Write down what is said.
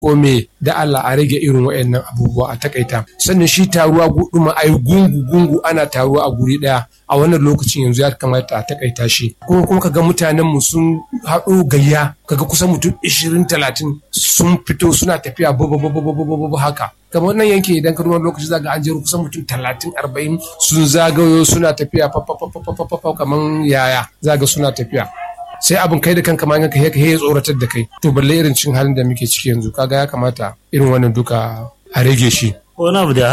ko me da Allah a rage irin waɗannan abubuwa a takaita sannan shi taruwa guduma a yi gungu gungu ana taruwa a guri ɗaya a wannan lokacin yanzu ya kamata a takaita shi kuma kuma kaga mutanen mu sun haɗo gayya kaga kusan mutum 20 30 sun fito suna tafiya babu haka kamar nan yanke idan ka wani lokaci zaga an jero kusan mutum 30 40 sun zagayo suna tafiya kamar yaya zaga suna tafiya sai abin kai da kanka ma yanka ya tsoratar da kai to balle irin cin halin da muke ciki yanzu kaga ya kamata irin wannan duka a rage shi wani abu da